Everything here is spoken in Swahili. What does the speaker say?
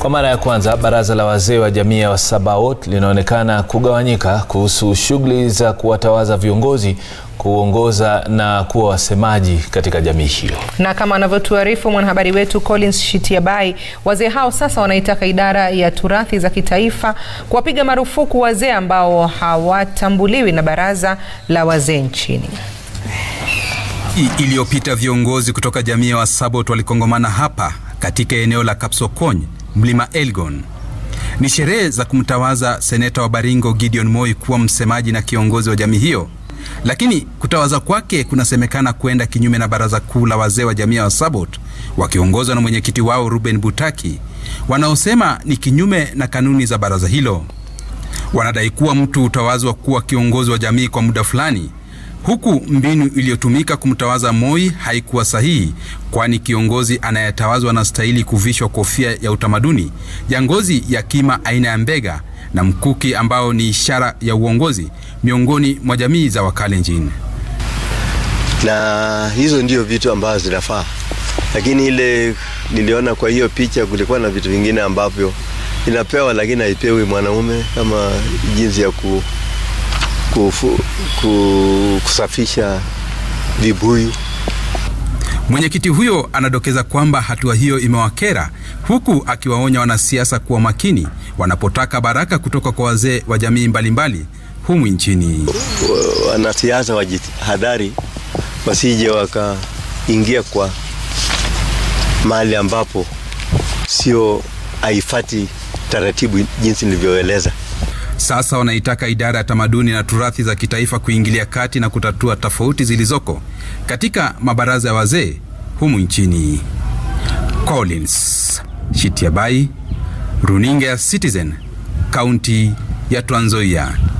Kwa mara ya kwanza baraza la wazee wa jamii ya Sabaot linaonekana kugawanyika kuhusu shughuli za kuwatawaza viongozi kuongoza na kuwa wasemaji katika jamii hiyo. Na kama anavyotuarifu mwanahabari wetu Collins Shitiabai, wazee hao sasa wanaitaka idara ya turathi za kitaifa kuwapiga marufuku wazee ambao hawatambuliwi na baraza la wazee nchini. Iliyopita viongozi kutoka jamii ya Wasabot walikongomana hapa katika eneo la Kapsokony, mlima Elgon. Ni sherehe za kumtawaza seneta wa Baringo Gideon Moi kuwa msemaji na kiongozi wa jamii hiyo, lakini kutawaza kwake kunasemekana kwenda kinyume na baraza kuu la wazee wa jamii ya Wasabot wakiongozwa na mwenyekiti wao Ruben Butaki, wanaosema ni kinyume na kanuni za baraza hilo. Wanadai kuwa mtu hutawazwa kuwa kiongozi wa jamii kwa muda fulani huku mbinu iliyotumika kumtawaza Moi haikuwa sahihi, kwani kiongozi anayetawazwa anastahili kuvishwa kofia ya utamaduni ya ngozi ya kima aina ya mbega na mkuki ambao ni ishara ya uongozi miongoni mwa jamii za Wakalenjin. Na hizo ndio vitu ambazo zinafaa, lakini ile niliona kwa hiyo picha kulikuwa na vitu vingine ambavyo inapewa lakini haipewi mwanaume kama jinsi ya ku Kufu, ku, kusafisha vibuyu. Mwenyekiti huyo anadokeza kwamba hatua hiyo imewakera, huku akiwaonya wanasiasa kuwa makini wanapotaka baraka kutoka kwa wazee wa jamii mbalimbali humu nchini. Wanasiasa wajihadhari wasije wakaingia kwa mahali ambapo sio haifati taratibu jinsi nilivyoeleza. Sasa wanaitaka idara ya tamaduni na turathi za kitaifa kuingilia kati na kutatua tofauti zilizoko katika mabaraza ya wazee humu nchini. Collins Shitiabai, runinga ya Citizen, kaunti ya Trans Nzoia.